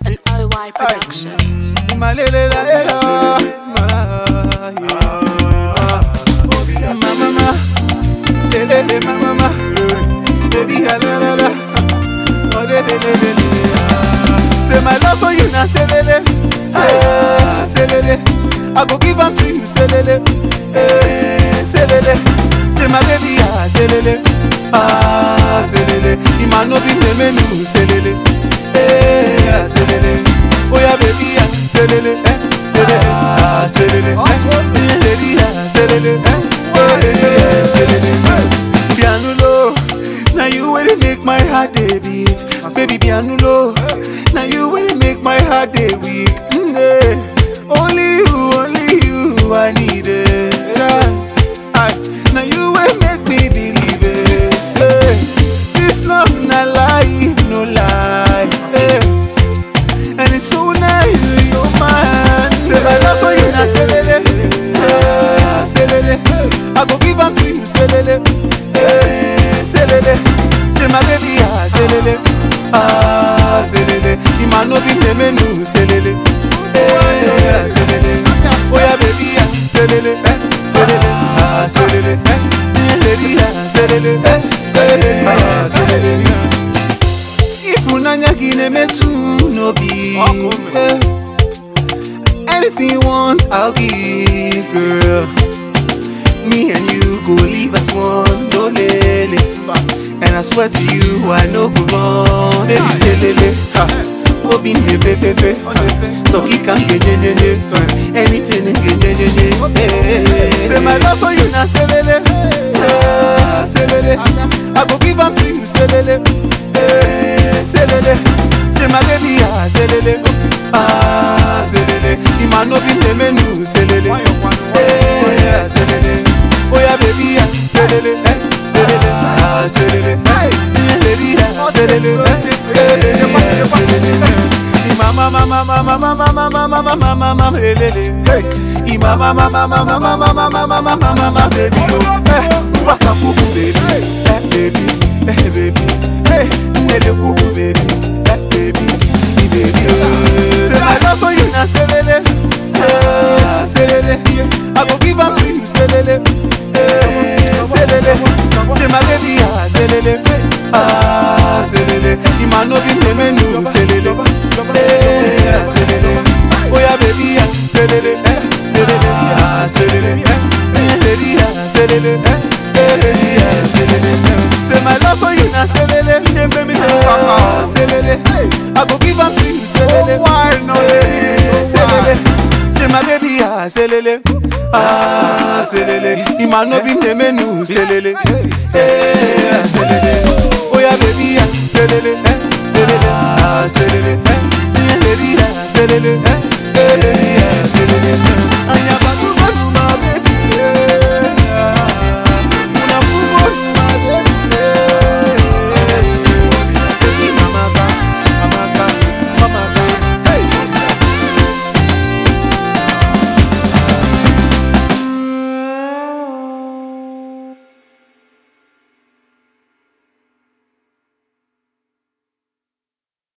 an OY production. Mama, lele, mama, baby, la la la, oh le le le le le. Say my love for you now, say lele, hey, say lele. I go give am to you, say lele, hey, say lele. Say my baby, ah, say lele, ah, say lele. Ima no be me menu, say lele, hey, ah, say lele. Oh yeah, baby, ah, say lele, eh, lele, ah, say lele, eh, lele, ah, say lele, eh, eh, say lele, say. Pianulo, now you really make my heart dey beat. Baby Pianulo, now you really make my heart dey weak. Mm, eh. Only you, only you, I need it. Yeah. I, now you will make me believe it. Say, this love not life, no lie. Eh. And it's so nice, you're mine. Say my love for you, now say lele, eh, say lele. I go give am to you, say lele, eh, say lele. Say my baby, ah, say lele, ah, say lele. Ima no be me menu, say lele, eh, say lele. Oh yeah, baby, ah, say lele, eh, lele, ah, say lele, eh, lele, ah, say lele, eh, lele, ah, say lele. Ifunanya gị na-emetụ n'obi eh. Anything you want, I'll give, girl Me and you go leave as one, no lele And I swear to you, I no go wrong Baby say lele, ha Obi ne pepepe So he can get jejeje Anything he get jejeje eh. Say my love for you now, say lele eh, Say lele I go give am to you, say lele eh, Say lele Say my baby, ah, say lele Ah, say lele Ima no be me menu, say lele Eh, say lele Oh yeah, baby, ah, say lele eh, lele Ah, say lele eh, lele ah, say lele eh, eh, say lele Mama, mama, mama, mama, mama, mama, mama, mama, lele. Hey, mama, mama, mama, mama, mama, mama, mama, mama, baby, oh. Eh, what's up, cuckoo, baby? Eh, baby, eh, baby, hey, nele, cuckoo, baby, eh, baby, eh, baby, oh. Say my love for you now, say lele, eh, say lele. I go give am to you, say lele, eh, say lele. Say my baby, ah, say lele, ah, say lele. Ima no be me menu, say lele, eh, say lele. Oh yeah, baby, ah, say lele, eh, lele, ah, say lele, eh, lele, ah, say lele, eh, lele, ah, say lele. Say my love for you now, say lele, yeah, baby, say ah, say lele. I go give am to you, say lele, eh, say lele. Say my baby, ah, say lele, ah, say lele. Ima no be me menu, say lele, eh.